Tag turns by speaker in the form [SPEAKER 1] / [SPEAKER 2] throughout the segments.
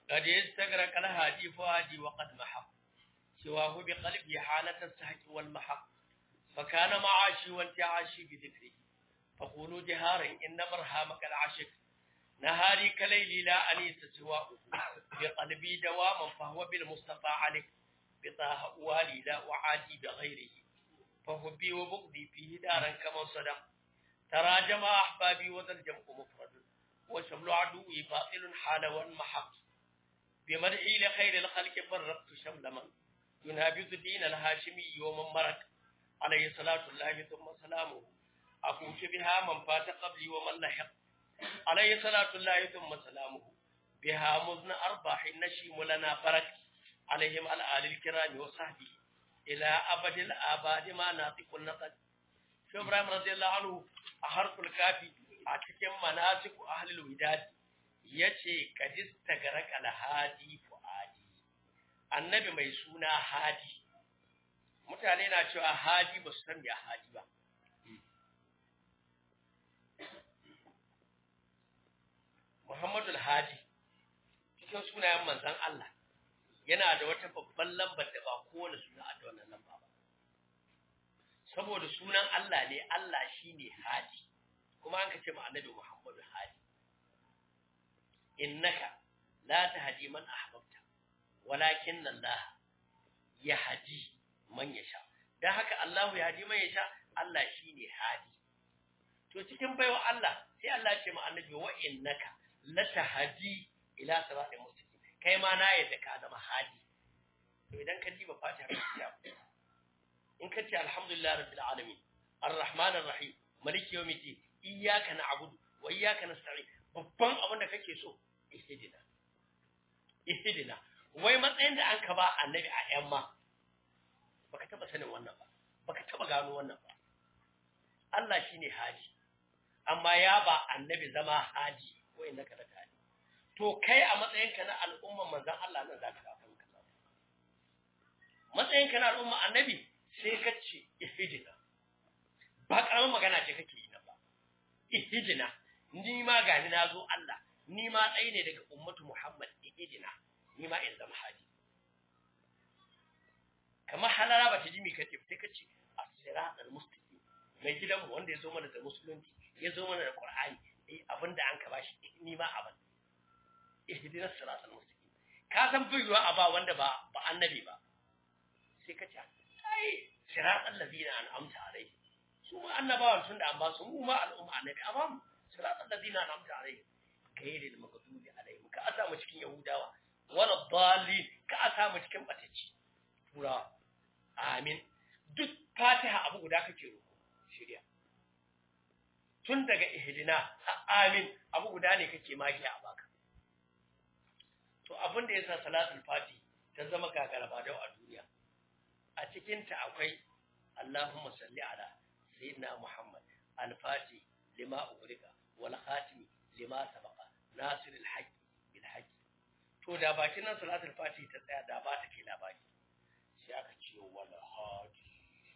[SPEAKER 1] قد يستغرق الهادي فؤادي وقد محق سواه بقلبي حالة السهج والمحق فكان معاشي وانتعاشي بذكره فقولوا جهارا إن برهامك العشق نهاري كليلي لا أنيس سواه بقلبي دواما فهو بالمصطفى عليك بطه والي لا وعادي بغيره فحبي وبغضي فيه دارا كما صدق تراجم أحبابي وذا الجمع مفرد وشمل عدوي باطل حال وانمحق بمدحي لخير الخلق فرقت شمل من ينابذ دين الهاشمي ومن مرك عليه صلاة الله ثم سلامه أفوت بها من فات قبلي ومن لحق عليه صلاة الله ثم سلامه بها مزن أرباح النشيم لنا برك عليهم الآل الكرام وصحبه إلى أبد الآباد ما ناطق النقد شو إبراهيم رضي الله عنه أحرف الكافي أتكلم مناسك أهل الوداد yace kadis tagarak alhadi fuadi annabi mai suna hadi mutane na cewa hadi ba su san ya hadi ba Muhammadu hadi cikin sunayen manzon Allah yana da wata babban lambar da ba kowane suna a da wannan lamba ba saboda sunan Allah ne Allah shine hadi kuma an ka ce ma annabi Muhammadu hadi innaka la tahdi man ahbabta walakin Allah yahdi man yasha dan haka Allah ya hadi man yasha Allah shine hadi to cikin baiwa Allah sai Allah ya ce ma annabi wa innaka la tahdi ila siratal mustaqim kai ma na yadda ka zama hadi to idan ka diba fatiha ka in ka ce alhamdulillah rabbil alamin arrahman arrahim maliki yawmiddin iyyaka na'budu wa iyyaka nasta'in babban abin da kake so ihdina ihdina wai matsayin da an ka ba annabi a yamma baka taba sanin wannan ba baka taba gano wannan ba Allah shine haji amma ya ba annabi zama haji ko inda ka da hadi to kai a matsayin ka na al'umma manzon Allah nan zaka ka kanka matsayin ka na al'umma annabi sai ka ce ihdina ba karamin magana ce kake yi na ba ihdina ni ma gani na zo Allah ni ma ɗaya ne daga ummatu Muhammad ihidina ni ma in zama hadi kamar halara ba ta ji mi kace sai kace as-siratal mustaqim mai gidanmu wanda ya zo mana da musulunci ya zo mana da Qur'ani eh abinda an ka bashi ni ma abin ihdinas siratal mustaqim ka san biyuwa a ba wanda ba ba annabi ba sai kace ai siratal ladina an'amta alaihi su ma annabawan tunda an ba su mu ma al'umma annabi amma mu siratal ladina an'amta alaihi gairil maghdubi alaihim ka asa mu cikin yahudawa wala dhalin ka asa mu cikin batacci tura amin duk fatiha abu guda kake roko shirya tun daga ihdina amin abu guda ne kake magiya a baka to abin da yasa salatul fati ta zama gagaraba da a duniya a cikin ta akwai Allahumma salli ala sayyidina Muhammad al-fati lima ugrika wal khatimi lima sabaqa nasir al-haqq bil haqq to da bakin nan salatul fati ta tsaya da ba ta ke labari sai aka ce wala hadi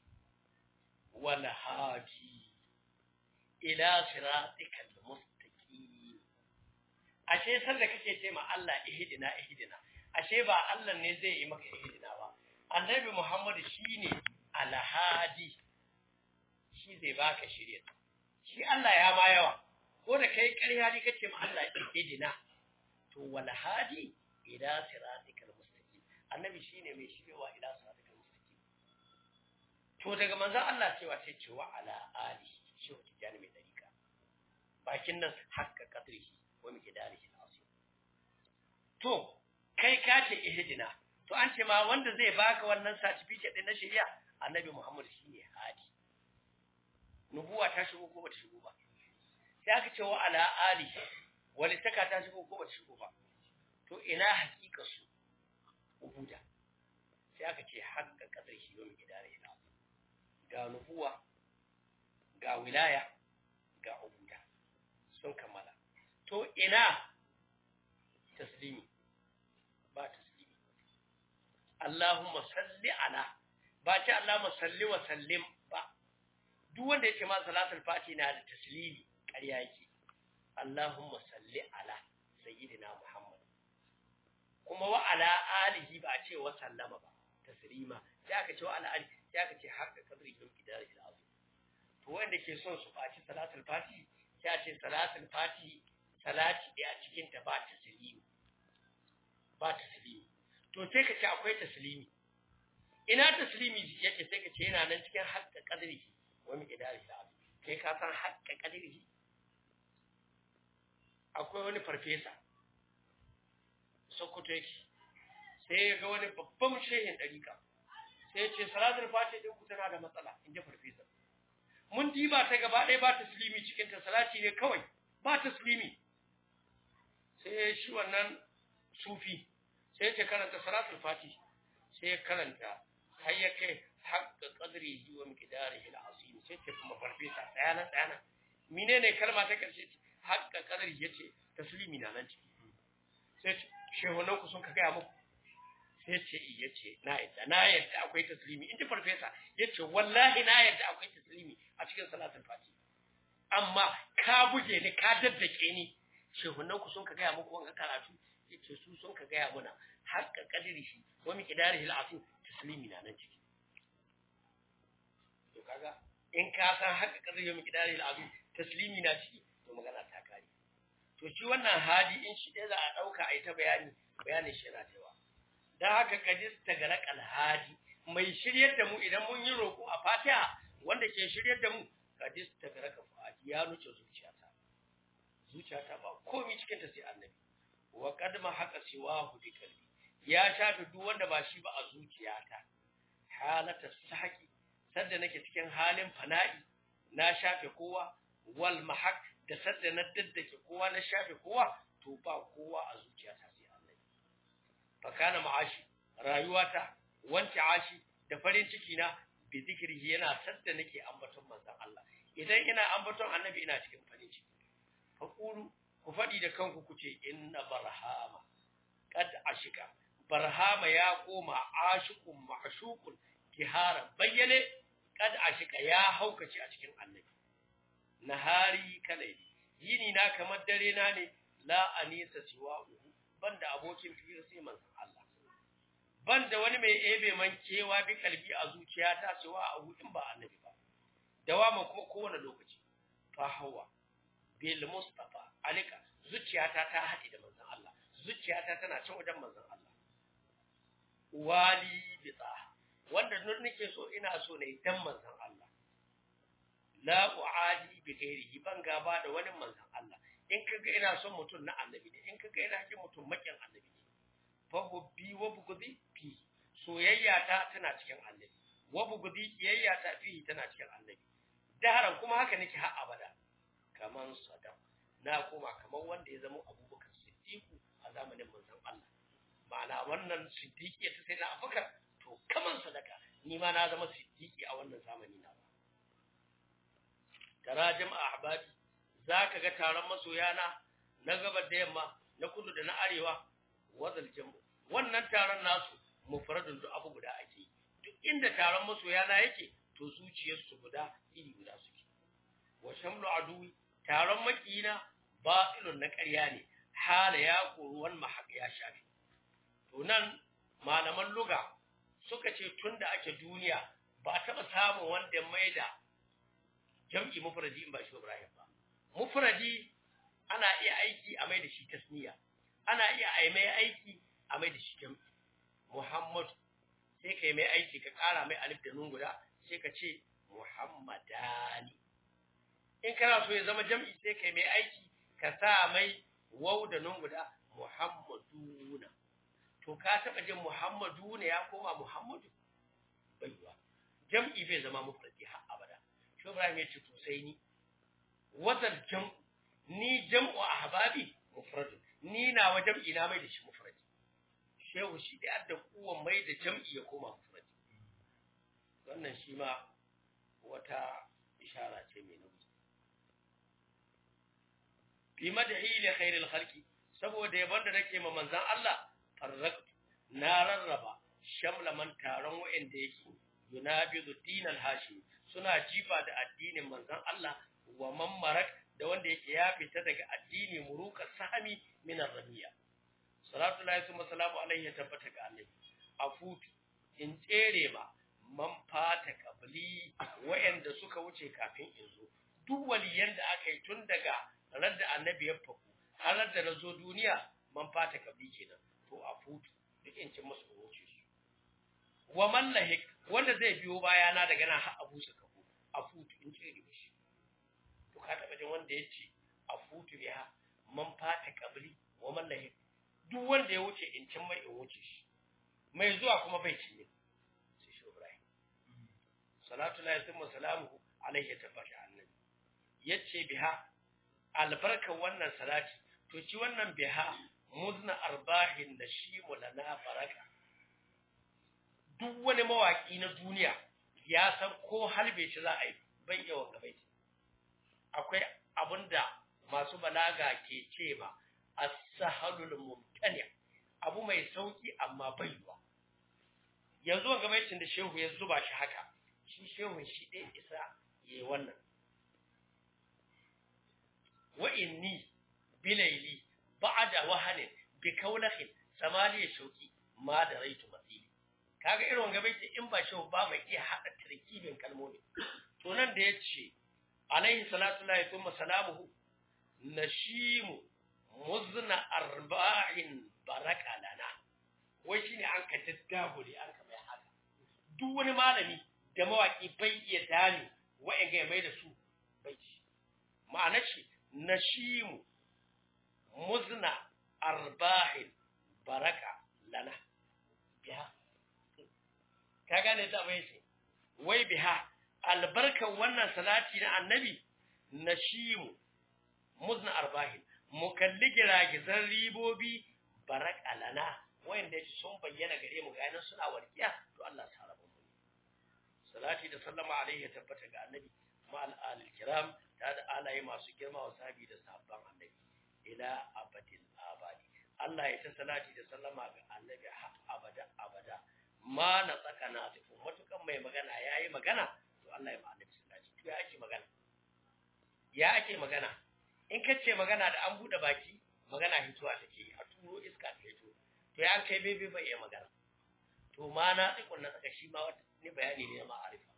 [SPEAKER 1] wala hadi ila siratikal mustaqim ashe sanda kake ce ma Allah ihdina ihdina ashe ba Allah ne zai yi maka ihdina ba annabi Muhammad shine al-hadi shi zai baka shirya shi Allah ya ma yawa ko da kai ƙarya ne kace ma Allah ihdina to wal hadi ila siratikal mustaqim annabi shine mai shiryawa ila siratikal mustaqim to daga manzon Allah cewa sai cewa ala ali shi wata jani mai dariƙa bakin nan hakka qadrihi wa miqdarihi al-azim to kai ka ce ihdina to an ce ma wanda zai baka wannan certificate din na shari'a annabi Muhammad shine hadi nubuwa ta shigo ko bata shigo ba sai aka ce wa ala ali walitaka ta shigo ko bata shigo ba to ina hakika su ubuda sai aka ce hakka kadar shi yau gidare ina ga nubuwa ga wilaya ga ubuda sun kammala to ina taslimi ba taslimi Allahumma salli ala ba ce Allahumma salli wa sallim ba duk wanda yake ma salatul fati na da taslimi ƙarya yake Allahumma salli ala sayyidina Muhammad wa sallama ba taslima sai aka ce wa ala ali sai aka ce haka kadri kin kidar ila azu to wanda ke son su faci salatul fati sai a ce salatul fati salati da a cikin ta ba taslimi ba taslimi to sai ka ce akwai taslimi ina taslimi yake sai ka ce yana nan cikin haƙƙa kadri wa mi kidar ila azu kai ka san haƙƙa kadri akwai wani farfesa sokoto yake sai ya ga wani babban shehin ɗarika sai ya ce salatul fati ɗin ku tana da matsala in ji farfesa mun diba ta gaba ɗaya ba taslimi cikin ta salati ne kawai ba taslimi sai shi wannan sufi sai ya ce karanta salatul fati sai ya karanta har ya kai haƙƙa qadri wa miqdarihi al-azim sai ce kuma farfesa tsaya nan tsaya nan menene kalma ta karshe haƙƙa qadri yace taslimi na nan ciki sai shehunan ku sun ka gaya muku sai ce iya ce na yadda na yadda akwai taslimi in ji farfesa ya ce wallahi na yadda akwai taslimi a cikin salatul fati amma ka buge ni ka daddake ni shehunan ku sun ka gaya muku wanga karatu ya ce su sun ka gaya muna haƙƙa kadiri shi wa mi kidarihi al'asim taslimi na nan ciki to kaga in ka san haƙƙa kadiri wa mi kidarihi al'asim taslimi na ciki to magana ta kare to shi wannan hadi in shi ɗaya za a ɗauka a yi ta bayani bayanin shi yana cewa don haka kadis ta gara kalhadi mai shiryar da mu idan mun yi roƙo a fatiha wanda ke shiryar da mu kadis ta gara kalhadi ya nuce zuciyata zuciyata ba komi cikin ta sai annabi wa kadma haka siwa bi kalbi ya shafe duk wanda ba shi ba a zuciyata halata saki sadda nake cikin halin fana'i na shafe kowa wal mahak da sadda na daddake kowa na shafe kowa to ba kowa a zuciyata sai Allah fa kana ma'ashi rayuwata wanke ashi da farin ciki na bi zikrihi yana sadda nake ambaton manzon Allah idan ina ambaton annabi ina cikin farin ciki fa qulu ku fadi da kanku kuce inna barhama qad ashika barhama ya koma ashiqun ma'shuqun kihara bayyane qad ashika ya haukace a cikin annabi nahari kalaili yini na kamar dare na ne la anisa siwa banda abokin fira sai manzon Allah banda wani mai ebe man kewa bi kalbi a zuciyata siwa abu in ba annabi ba dawama kuma kowane lokaci fa hawa bil mustafa alika zuciyata ta haɗe da manzon Allah zuciyata tana can wajen manzon Allah wali bi wanda nur nake so ina so ne dan manzon Allah la uadi bi ghairihi ban gaba da wani manzon Allah in kaga ina son mutum na annabi ne in kaga ina kin mutum makin annabi ne fa hubbi wa bugudi fi soyayya ta tana cikin annabi wa bugudi kiyayya ta fi tana cikin annabi daharan kuma haka nake har abada kaman sadaq na koma kaman wanda ya zama abubakar siddiqu a zamanin manzon Allah ma'ana wannan siddiqi ta sai na abubakar to kaman sadaka ni ma na zama siddiqi a wannan zamani na tarajim ahbabi zaka ga taron masoyana na gabar da yamma na kudu da na arewa wazal jamu wannan taron nasu mufradun duk abu guda ake duk inda taron masoyana yake to zuciyar su guda iri guda suke wa shamlu aduwi taron makina batilun na ƙarya ne hala ya koruwan mahaq ya shafi to nan malaman luga suka ce tunda ake duniya ba a taɓa samun wanda maida jam'i mufradi in ba shi Ibrahim ba mufradi ana iya aiki a mai da shi tasniya ana iya ai mai aiki a mai da shi jam'i Muhammad sai kai mai aiki ka ƙara mai alif da nun guda sai ka ce Muhammadani in kana so ya zama jam'i sai kai mai aiki ka sa mai waw da nun guda Muhammaduna to ka taba jin Muhammaduna ya koma Muhammadu baiwa jam'i bai zama mufradi har abada shi Ibrahim ya ce to sai ni wazal jam ni jam'u ahbabi mufrad ni na wa jam'i na mai da shi mufrad shehu shi da adda kuwan mai da jam'i ya koma mufrad wannan shi ma wata ishara ce mai nauyi fi madhi li khairil khalqi saboda yabon da nake ma manzon Allah farraq na rarraba shamla man taron wa'anda yake yunabidu dinal hashimi suna jifa da addinin manzon Allah wa man marak da wanda yake ya fita daga addini muruka sami min ar-ramiya salatu lillahi wa salamu alaihi ya tabbata ga annabi afutu in tsere ma man fata kabli wayanda suka wuce kafin in zo duk waliyan da aka yi tun daga ranar da annabi ya faku har da na zo duniya man fata kabli kenan to afutu duk in cin musu wuce su wa man lahik wanda zai biyo bayana daga nan har abu su kafu afutu in tsere mishi to ka taba jin wanda ya ce afutu biha man fata kabli wa man lahik duk wanda ya wuce in cin mai in wuce shi mai zuwa kuma bai cinye sai shi Ibrahim salatu la yatimmu salamuhu alaihi tabbata annabi yace biha albarka wannan salati to ci wannan biha muzna arbahin nashimu lana baraka duk wani mawaki na duniya ya san ko halbe shi za a yi bai yawan gabai akwai abinda masu balaga ke ce ba as-sahalul mumtani abu mai sauki amma bai yiwa yanzu wanga baitin da shehu ya zuba shi haka shi shehun shi ɗaya isa yayi wannan wa inni bilaili ba'da wahanin bi kaulahin samaliya shauki ma da raitu masili kaga irin wanga baiti in ba shehu ba mai iya hada tarkibin kalmomi to nan da yace alaihi salatu lahi thumma salamuhu nashimu muzna arba'in baraka lana wai shine an ka daddagure an ka mai haka duk wani malami da mawaki bai iya dani wa'in ga mai da su bai ci ma'anar shi nashimu muzna arba'in baraka lana biha ka gane ta bai ce wai biha albarkan wannan salati na annabi nashimu muzna arba'in mu kalli giragizan ribobi baraka lana wanda sun bayyana gare mu ga suna warkiya to Allah ya sarrafa mu salati da sallama alaihi ya tabbata ga annabi ma al kiram ta da alaye masu girma wa sahabi da sahabban annabi ila abadil abadi Allah ya ta salati da sallama ga annabi har abada abada ma na tsaka na tafi matukan mai magana yayi magana to Allah ya ma annabi salati to ya ake magana ya ake magana in kace magana da an bude baki magana hituwa take a turo iska ta hito to ya kai bebe bai iya magana to ma na tsikon na tsaka shi ma wata ni bayani ne na ma'arifa